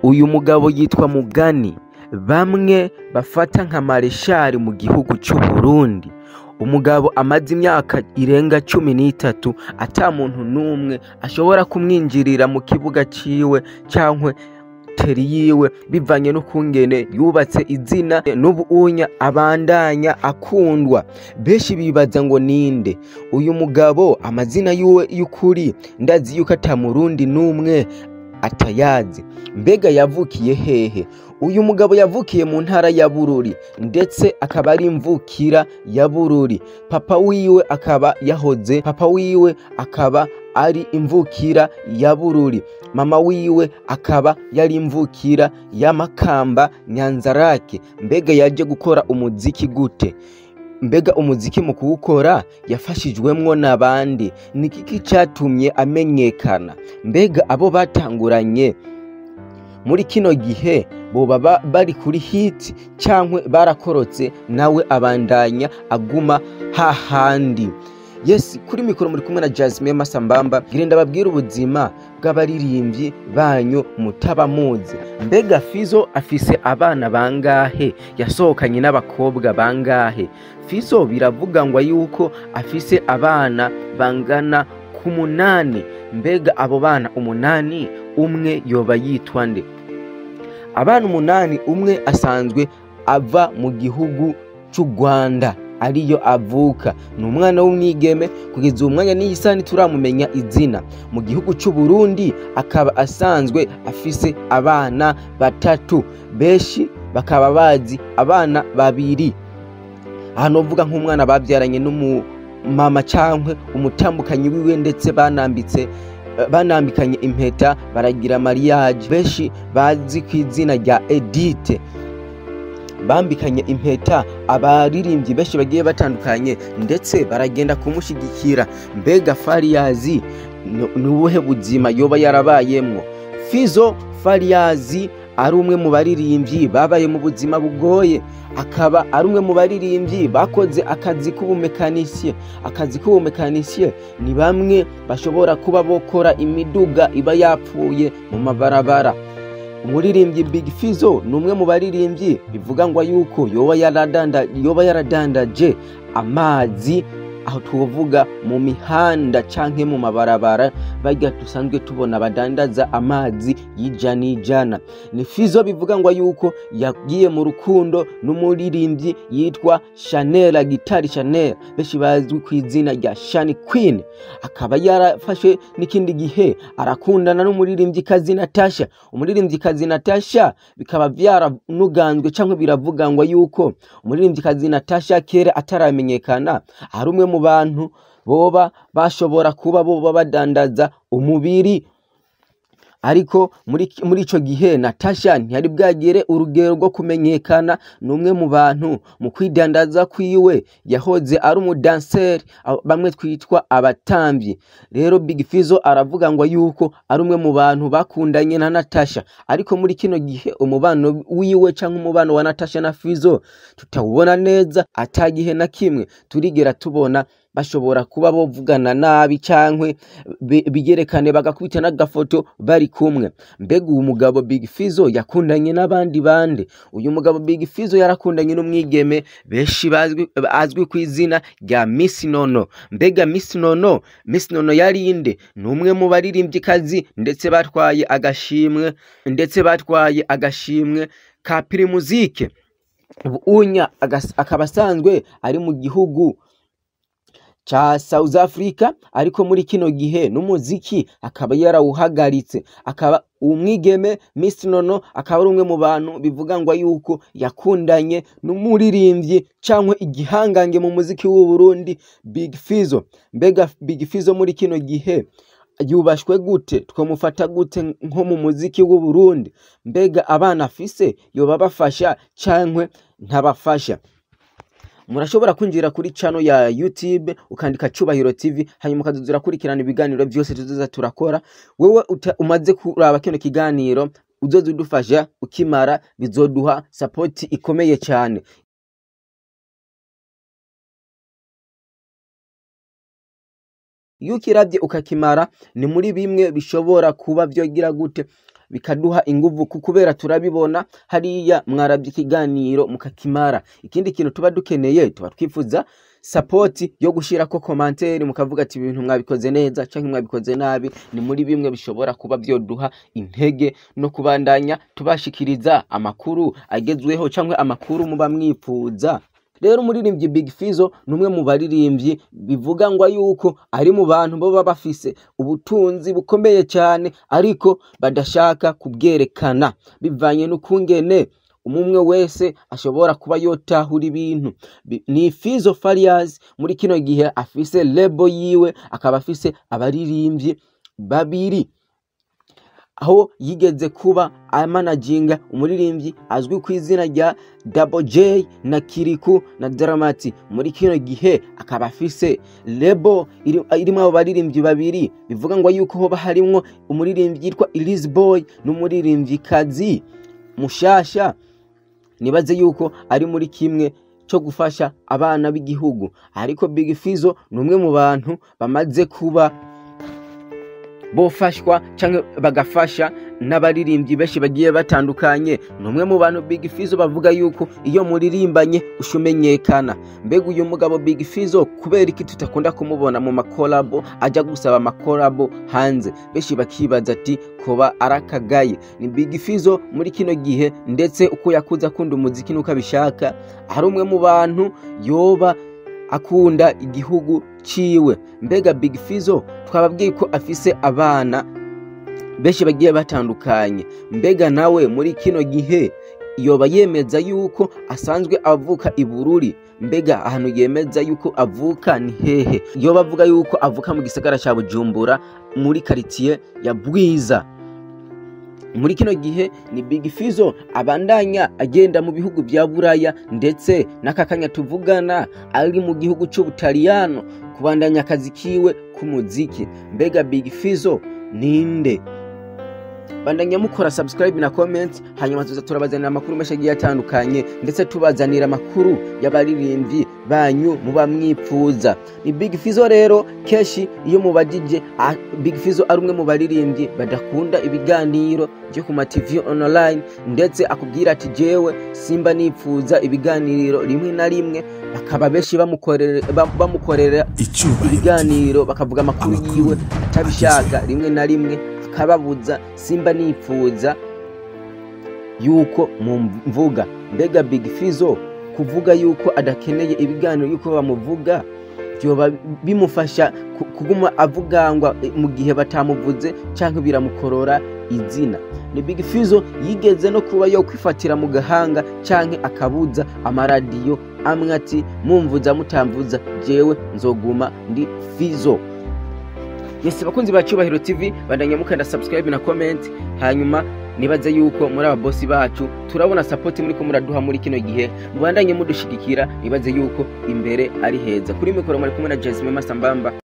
uyu mugabo yitwa Mugani bamwe bafata nka mareshali mu gihugu c'u Burundi umugabo amaze imyaka irenga cumi n'itatu ata muntu n'umwe ashobora kumwinjirira mu kibuga ciwe cankwe teri yiwe bivanye n'ukungene yubatse izina n'ubuunya abandanya akundwa benshi bibaza ngo ninde uyu mugabo amazina yiwe y'ukuri ndazi yuko ata murundi n'umwe atayazi mbega yavukiye hehe uyu mugabo yavukiye mu ntara ya bururi ndetse akaba ari imvukira ya bururi papa wiwe akaba yahoze papa wiwe akaba ari imvukira ya bururi mama wiwe akaba yari imvukira ya makamba nyanzarake mbega yaje gukora umuziki gute mbega umuziki mu kuwukora yafashijwemwo n'abandi ni kiki catumye amenyekana mbega abo batanguranye muri kino gihe boba ba- bari kuri hiti cankwe barakorotse nawe abandanya aguma hahandi yes kuri mikoro muri kumwe na Jasmine Masambamba ngire ndababwira ubuzima bw'abaririmbyi banyu mutabamuzi mbega Fizo afise abana bangahe yasohokanye n'abakobwa bangahe Fizo biravuga ngo yuko afise abana bangana ku munani mbega abo bana umunani umwe yoba yitwa nde abana umunani umwe asanzwe ava mu gihugu c'u Rwanda ariyo avuka ni umwana w'umwigeme kugeza uwo mwanya n'iyi saha ntituramumenya izina mu gihugu c'u Burundi akaba asanzwe afise abana batatu benshi bakaba bazi abana babiri aha novuga nk'umwana babyaranye n'umumama cankwe umutambukanyi wiwe ndetse banambitse banambikanye impeta baragira mariage benshi bazi ku izina rya Edite bambikanye impeta abaririmbyi benshi bagiye batandukanye ndetse baragenda kumushigikira mbega fariyazi ni ubuhe buzima yoba yarabayemwo fizo fariyazi ari umwe mu baririmbyi babaye mu buzima bugoye akaba ari umwe mu baririmbyi bakoze akazi k'ubumekanisiye akazi k'ubumekanisiye ni bamwe bashobora kuba bokora imiduga iba yapfuye mu mabarabara umuririmbyi Big Fizzo ni umwe mu baririmbyi bivuga ngo yuko yoba yaradanda yoba yaradandaje amazi aho tuvuga mu mihanda canke mu mabarabara barya dusanzwe tubona badandaza amazi y'ijana ijana ni Fizzo bivuga ngo yuko yagiye mu rukundo n'umuririmbyi yitwa Chanel Gitari Chanel benshi bazwi ku izina rya Shani Queen akaba yarafashe n'ikindi gihe arakundana n'umuririmbyi kazi Natasha umuririmbyi kazi Natasha bikaba vyaranuganzwe canke biravuga ngo yuko umuririmbyi kazi Natasha kera ataramenyekana ari umwe mu bantu boba bashobora kuba boba badandaza umubiri ariko muri muri ico gihe Natasha ntiyari bwagere urugero rwo kumenyekana ni umwe mu bantu mu kwidandaza kwiwe yahoze ari umudanseri abo- bamwe twitwa abatamvyi rero Big Fizzo aravuga ngo yuko ari umwe mu bantu bakundanye na Natasha ariko muri kino gihe umubano wiwe canke umubano wa Natasha na Fizzo tutawubona neza atagihe na kimwe turigera tubona bashobora kuba bovugana nabi cankwe bi- bigerekane bagakubita n'agafoto bari kumwe mbega uyu mugabo Big Fizzo yakundanye n'abandi bande uyu mugabo Big Fizzo yarakundanye n'umwigeme benshi bazwi azwi ku izina rya Miss Nono mbega Miss Nono Miss Nono yari inde ni umwe mu baririmbyikazi ndetse batwaye agashimwe ndetse batwaye agashimwe ka Primusike ubu unya agas- akaba asanzwe ari mu gihugu ca South Africa ariko muri kino gihe n'umuziki akaba yarawuhagaritse akaba umwigeme Miss Nono akaba ari umwe mu bantu bivuga ngo yuko yakundanye n'umuririmbyi cankwe igihangange mu muziki w'u Burundi Big Fizzo mbega Big Fizzo muri kino gihe yubashwe gute twamufata gute nko mu muziki w'u Burundi mbega abana afise yoba bafasha cankwe ntabafasha murashobora kwinjira kuri chano ya YouTube ukandika Cubahiro TV hanyuma ukazuzura kurikirana ibiganiro byose tuzoza turakora wewe uta- umaze kuraba kino kiganiro uzoza udufasha ukimara bizoduha support ikomeye cyane iyo ukiravye ukakimara ni muri bimwe bishobora kuba vyogira gute bikaduha inguvu ku- kubera turabibona hariya mwarabye ikiganiro mukakimara ikindi kintu tuba dukeneye tuba twifuza sapoti yo gushirako komanteri mukavuga ati ibintu mwabikoze neza canke mwabikoze nabi ni muri bimwe bishobora kuba vyoduha intege no kubandanya tubashikiriza amakuru agezweho canke amakuru muba mwifuza rero umuririmbyi Big Fizzo ni umwe mu baririmbyi bivuga ngo yuko ari mu bantu boba bafise ubutunzi bukomeye cyane ariko badashaka kubwerekana bivanye n'ukungene umwe wese ashobora kuba yotahura ibintu Bi- ni Fizzo Farious muri kino gihe afise lebo yiwe akaba afise abaririmbyi babiri aho yigeze kuba amanaginga umuririmbyi azwi ku izina rya Double J na Kiriku na Dramati muri kino gihe akaba afise lebo iri- irimwo abo baririmbyi babiri bivuga ngo yuko hoba harimwo umuririmbyi yitwa Elise Boy n'umuririmvyikazi mushasha nibaze yuko ari muri kimwe cyo gufasha abana b'igihugu ariko Big Fizzo ni umwe mu bantu bamaze kuba bofashwa canke bagafasha n'abaririmbyi benshi bagiye batandukanye ni umwe mu bantu Big Fizzo bavuga yuko iyo muririmbanye ushumenyekana mbega uyu mugabo Big Fizzo kubera iki tutakunda kumubona mu makolabo ajya gusaba amakolabo hanze benshi bakibaza ati koba arakagaye ni Big Fizzo muri kino gihe ndetse uko yakuze akunda umuziki nuko abishaka ari umwe mu bantu yoba akunda igihugu ciwe mbega Big Fizzo twababwiye ko afise abana benshi bagiye batandukanye mbega nawe muri kino gihe yoba yemeza yuko asanzwe avuka i Bururi mbega ahantu yemeza yuko avuka ni hehe yoba avuga yuko avuka mu gisagara ca Bujumbura muri karitiye ya Bwiza muri kino gihe ni Big Fizzo abandanya agenda mu bihugu bya Buraya ndetse n'akakanya tuvugana ari mu gihugu c'Ubutaliyano kubandanya akazi kiwe k'umuziki mbega Big Fizzo ninde bandanya mukora subscribe na comment hanyuma tuza turabazanira amakuru menshi agiye atandukanye ndetse tubazanira amakuru y'abaririmbyi banyu muba mwipfuza ni Big Fizzo rero keshi iyo mubajije ah, Big Fizzo ari umwe mu baririmbyi badakunda ibiganiro byo ku ma TV online ndetse akubwira ati jewe simba nipfuza ibiganiro rimwe na rimwe bakaba benshi bamukorera bam- bamukorera icyubahiro ibiganiro bakavuga amakuru Amakuru yiwe atabishaka agezweho. rimwe na rimwe akababuza simba nipfuza yuko mumvuga mbega Big Fizzo kuvuga yuko adakeneye ibiganiro yuko bamuvuga byoba bimufasha ku- kuguma avugangwa eh, mu gihe batamuvuze canke biramukorora izina ni Big Fizzo yigeze no kuba yo kwifatira mu gahanga canke akabuza amaradiyo amwe ati mumvuza mutamvuza jewe nzoguma ndi Fizzo yesi bakunzi ba cyubahiro tv bandanya mukanda subscribe na comment hanyuma nibaze yuko muri aba bosi bacu turabona support muri ko muraduha muri kino gihe mubandanye mudushigikira nibaze yuko imbere ari heza kuri mikoro muri kumwe na Jasmine Masambamba